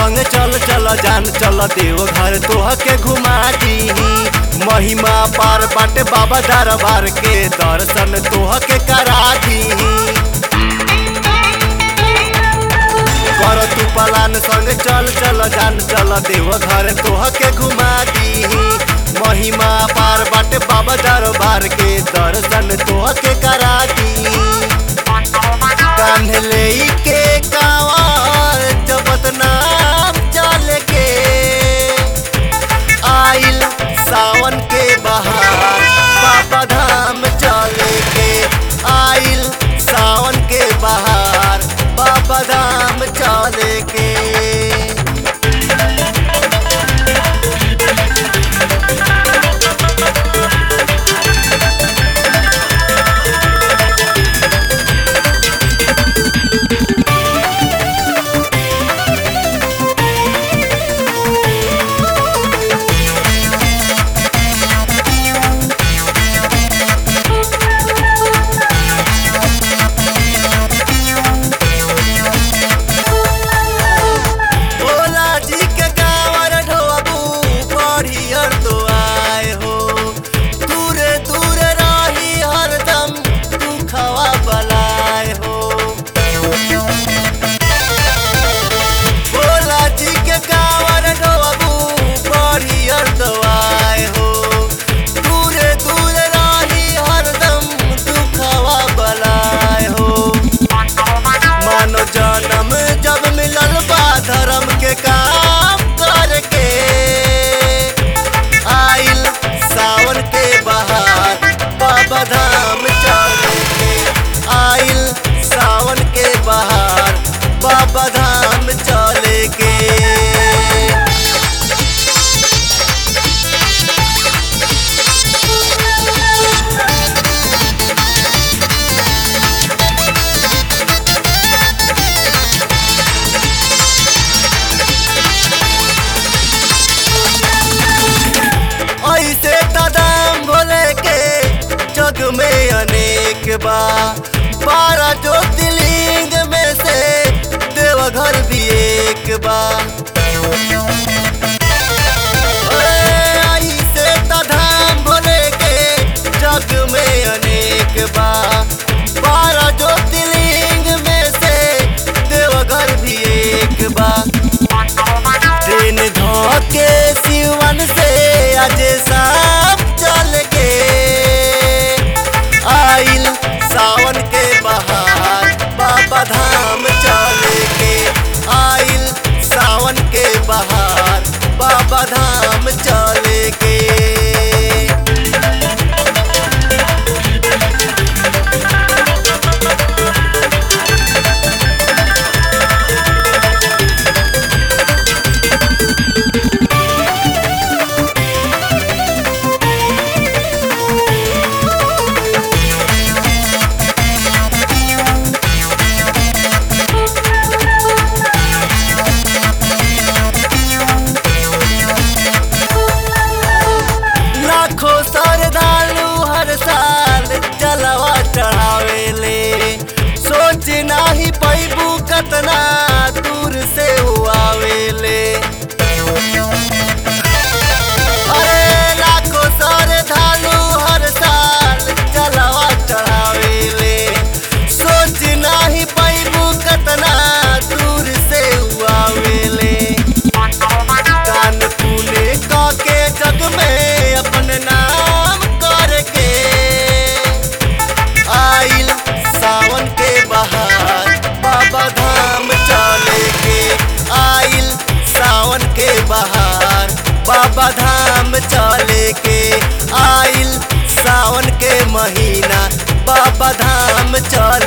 संग चल चल जान चल देव घर तोह के घुमा दीही महिमा पार बाटे बाबा दरबार के दर्शन तोह के करा दीही कर तू पलान संग चल चल जान चल देव घर तोह के घुमा दीही महिमा पार बाटे बाबा दरबार के दर्शन तोह के करा दीही कान्हे के कांवर जपत नाम चल के आइल सावन के बहार बाबा धाम चले के आइल सावन के बहार बाबा धाम चले के भोला जी के गावर ढोबू बढ़ियर तो आए हो दूरे दूरे रही हरदम तू खवा बलाए हो भोला जी के गावर ढोबू बढ़ियर तो आए हो दूरे दूरे रही हरदम तू खवा बलाए हो मानो जन्म जब मिलल बा धर्म के काम करके आइल सावन के बहार बाबा धाम चल के आइल सावन के बहार बाबा धाम चले के ऐसे तदाम भोले के जग में अनेक बा बारह ज्योतिर्लिंग में से देवघर भी एक बा ऐसे तधाम भोले के जग में अनेक बा बारह ज्योतिर्लिंग में से देवघर भी एक बा ट्रेन धोके सिवन से आज साफ चल के आइल सावन के बहार बाबा धाम चल के आइल सावन के बहार बाबा धाम चल के लाखों श्रद्धालु हर साल जलवा चढ़ावेले सोच नाही पैबू कतना दूर से आवेले अरे लाखों श्रद्धालु हर साल जलवा चढ़ावेले सोच नाही पैबू कतना दूर से आवेले दान पुण्य के जग में अपन नाम करके आइल सावन के बहार बाबा धाम चले के आइल सावन के बहार बाबा धाम चले के आइल सावन के महीना बाबा धाम चले